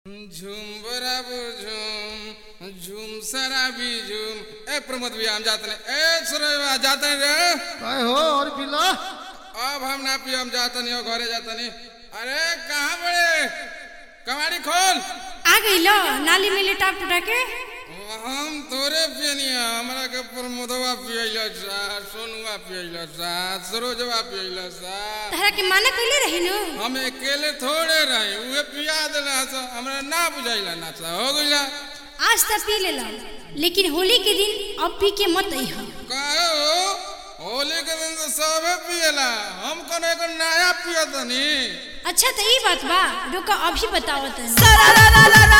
झूम बराबर झूम झूम शराबी झूम ए प्रमोद भैया हम जाते नहीं ए सुरेवा जाते नहीं रे काय हो और पिला अब हम ना पियो हम जाते नहीं हो घरे जाते नहीं अरे कहाँ बड़े कमाड़ी खोल आ गई लो नाली में लिटा पुटा के हम तोरे पियनिया हमरा के प्रमोदवा पियलो सा सोनुआ पियलो सा सरोजवा पियलो सा तहरा के माना कैले रही नु हम अकेले थोड़े रहे उहे पिया देला सा हमरा ना बुझाइला ना सा हो गइला आज तक पी लेला लेकिन होली के दिन अब पी के मत अइह काहे हो होली के दिन तो सबे पियला हम कौन एगो नया पियतनी अच्छा तो ई बात बा रुका अभी बताओ तनी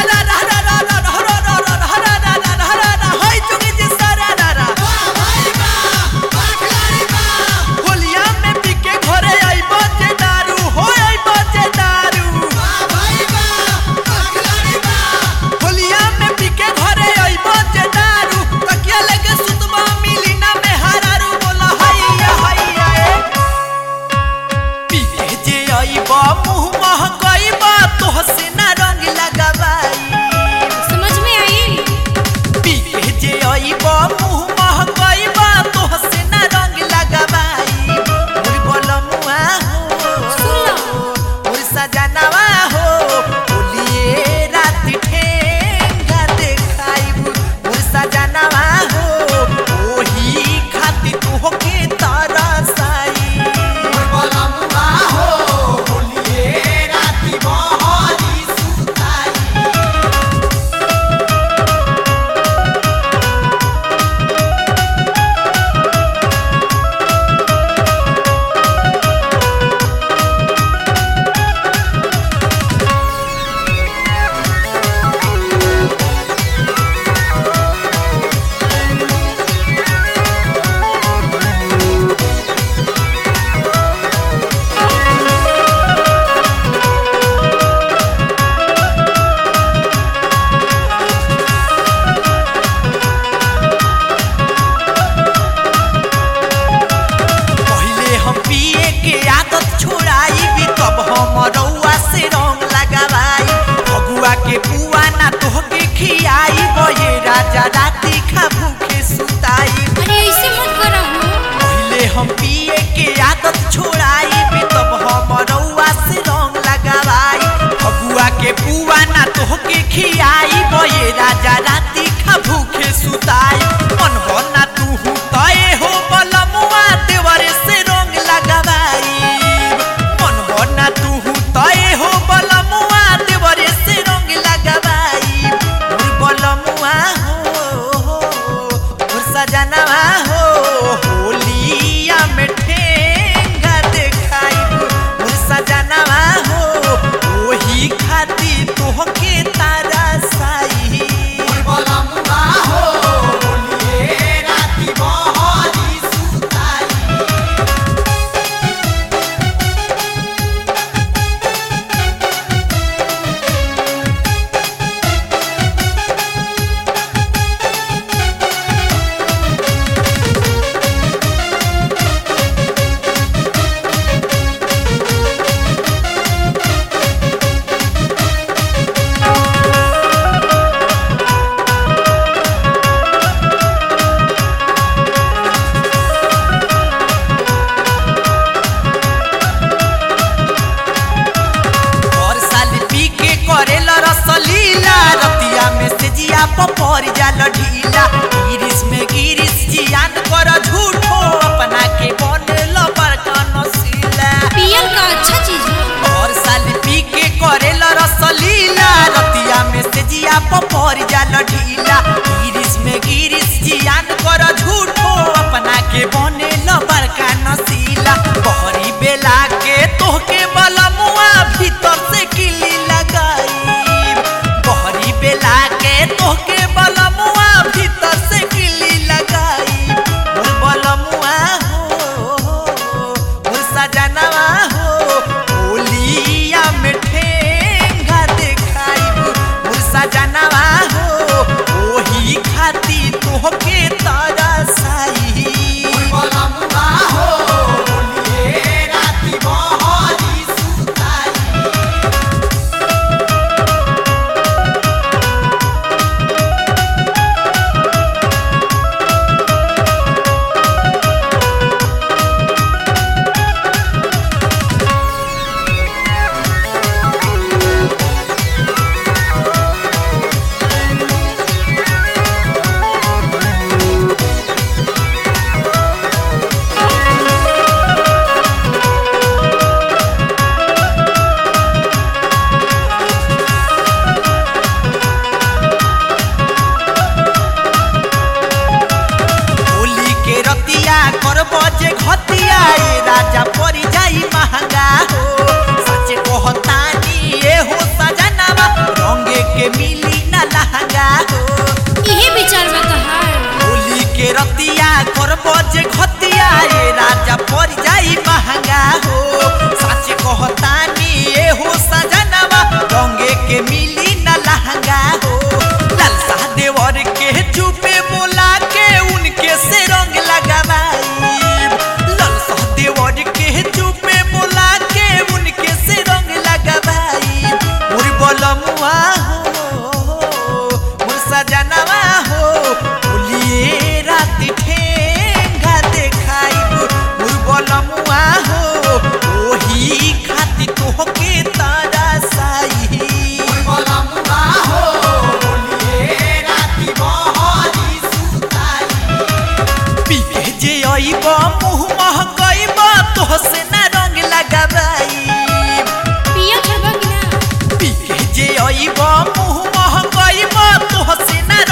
मुँह महंगाई बा तोहसे ना रंग लगावाई समझ में आई पीके जे आइबा मुँह महकाइबा तोहसे ना रंग लगाबाई मोर बोलमुआ हो सुन लो। मोर सजनवा हो बोलिए रात ठेंगा देखाइब मोर सजनवा हो ओही खातिर तोहके तरसाई मोर बोलमुआ हो बोलिए रात बहरी सुताई पहिले हम पिए के आदत छोड़ाई भी तब हम रउआ से रंग लगावाई फगुआ के पुआ ना तोहके खियाई बये राजा राती खा भूखे सुताई अरे ऐसे मत करो हो पहिले हम पिए के आदत छोड़ाई भी तब हम रउआ से रंग लगावाई फगुआ के पुआ ना तोहके खियाई बये राजा राती खा भूखे सुताई मन हो ना तू तय हो बलमुआ देवरे से रंग लगावाई मन हो ना तू तय हो बलमुआ देवरे से रंग लगावाई मोर बलमुआ हो मोर सजनवा हो होलिया में ठेंगा देखाइब मोर सजनवा हो ओही खातिर तोहके तारा साई मोर बलमुआ हो होलिए राती बहरी सुताई और साल पी के करेला रसलीला रतिया में से जिया पपर जाल ढीला गिरिस में गिरिस जियान कर झूठो अपना के बनेल बड़का नसीला पियल का अच्छा चीज है और साल पी के करेला रसलीला रतिया में से जिया पपर जाल ढीला गिरिस में गिरिस जियान कर झूठो अपना के बनेल बड़का नसीला बहरी बेला के तोहके बलमुआ भीतर से किली लगाई बहरी बेला के तोहके बलमुआ भीतर से किली लगाई मोर बलमुआ हो मोर सजनवा हो होलिया में ठेंगा देखाइब मोर सजनवा हो अइब मुँह महकइब तोह से ना